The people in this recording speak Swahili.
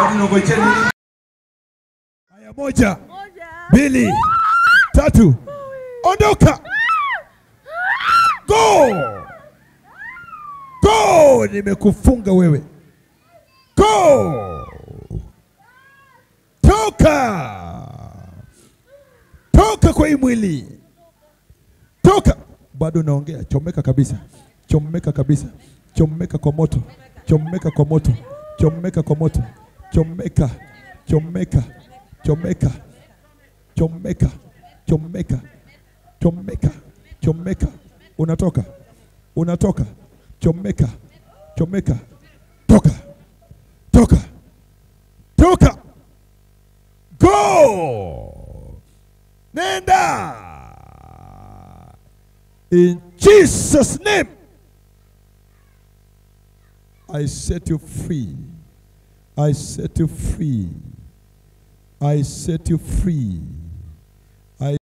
bado nangojea nini? Haya, moja, mbili, tatu, ondoka. Go! Go! Nimekufunga wewe. Go! Toka! Toka kwa hii mwili. Toka! Bado naongea, chomeka kabisa. Chomeka kabisa. Chomeka kwa moto. Chomeka kwa moto. Chomeka kwa moto. Chomeka. Chomeka. Chomeka. Chomeka. Chomeka. Chomeka. Chomeka. Unatoka. Unatoka. Chomeka. Chomeka. Toka. Toka. Toka. Go. Nenda. In Jesus' name. I set you free. I set you free. I set you free.